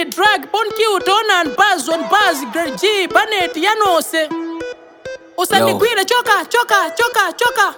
Lady Drag, Bon Q, Donan, Buzz, on Buzz, Greg G, Banet, Yanose. Usanigwire, choka, choka, choka, choka.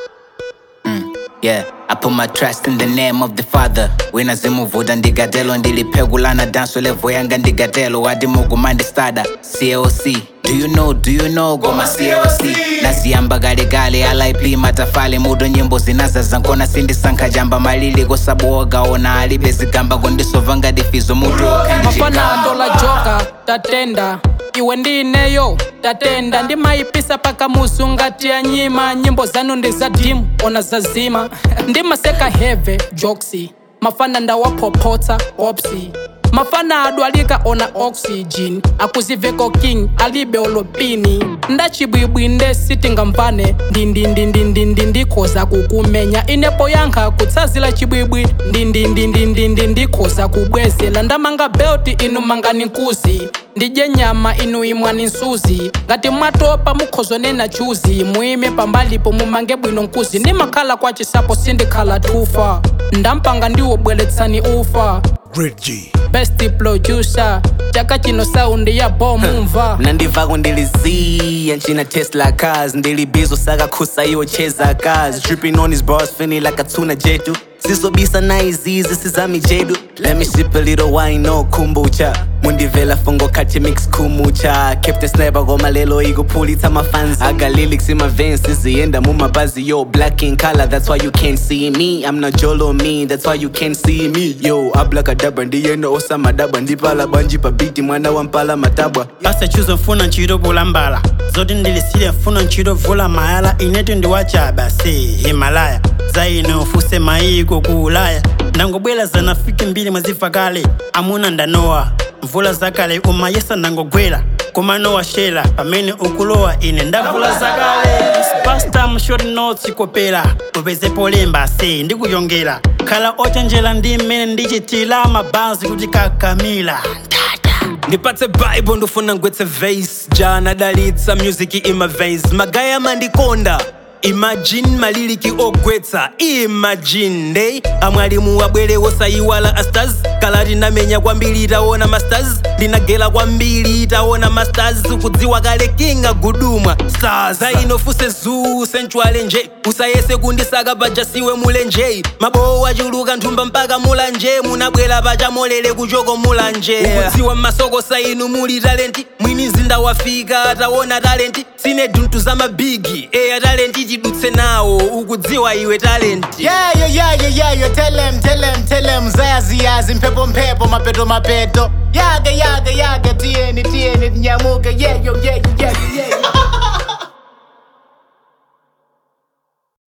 Yeah, I put my trust in the name of the Father. Wina zimuvuda ndigatelo ndiliphegulana danso levo yanga ndigatelo wadi mugumandi stada COC. Do you know, do you know goma COC naziyamba galegale alip matafale mudo nyimbo zinazaza nkona sindisankha jamba malili kosabuogaona alibe zigamba kondisova ngadifizo mutu mafana ndola joka tatenda iwe ndineyo tatenda ndimayipisa paka musu ngati ya nyima nyimbo zanu ndi za dimu ona zazima ndimaseka heve joksi mafana ndawaphopotsa opsi mafana adwalika ona oxygen akuziveko king alibe olopini ndachibwibwi nde sitingamvane ndindindindindindi ndikhoza kukumenya inepo yankha kutsazila chibwibwi ndindindindindindi ndikhoza kubwezela ndamanga belti inu mangani nkuzi ndidye nyama inu imwani nsuzi ngati mwatopa mukhozonena chuzi muime pambalipo mumange bwino nkuzi ndimakhala kwa chisapo sindikhala tufa ndampanga ndiwobweretsani ufa Great G. best producer chaka chino saundi ya bomumva mnandivako ndiliziya nchina tesla cars ndilibizo sakakhusa iwo cheza cars dripping on his bars feeling like a tuna jetu sizobisa na izizi sizami jedu let me sip a little wine no kombucha mundivela fungo kati mix kumucha kept sniper koma lelo ikuphulitsa mafans aga lyrics in my veins siziyenda mumabazi yo black in color that's why you can't see me i'm not jolo me that's why you can't see me yo ablakadabra ndiyenda osamadabwa ndipala banji pa biti mwana wa mpala matabwa pasa chuzo mfuna ntchito kulambala zoti ndilisile mfuna ntchito vula mayala inetu ndiwachaba se himalaya zaine ufuse maiko ku ulaya ndangobwera zanafiki mbiri mwazifa kale amuna ndanowa mvula zakale umayesa ndangogwera koma nowa shela pamene ukulowa ine ndavula zakale spastam short notes kopera upezepo lemba se ndikuyongera khala ochenjera ndi mmene ndichitira mabazi kuti kakamila ndipatse bible ndofuna ngwetse vase jana dalitsa music ima veins magaya mandikonda imagine maliliki ogwetsa imagine ndey amwalimu wabwere wosayiwala astars kala tinamenya kwambiri taona masters linagela kwambiri taona masters kudziwa kale kinga gudumwa stars ainofuse zuu senchwale nje usayese kundisaka pajasiwe mulenje mabowo achuluka nthumba mpaka mulanje munabwera pachamolere kuchoko mulanje ukudziwa masoko sainu muli talenti mwini zinda wafika taona talenti sine duntu za mabigi eya talenti tidutse nawo ukudziwa iwe talenti Yeah, yeah, yeah, yeah, yeah, yeah. Tell them, tell them, tell them. Zazi, yazi, mpepo, mpepo, mapeto, mapeto. Yaga, yaga, yaga, tieni, tieni, nyamuke. Yeah, yo, yeah, yeah,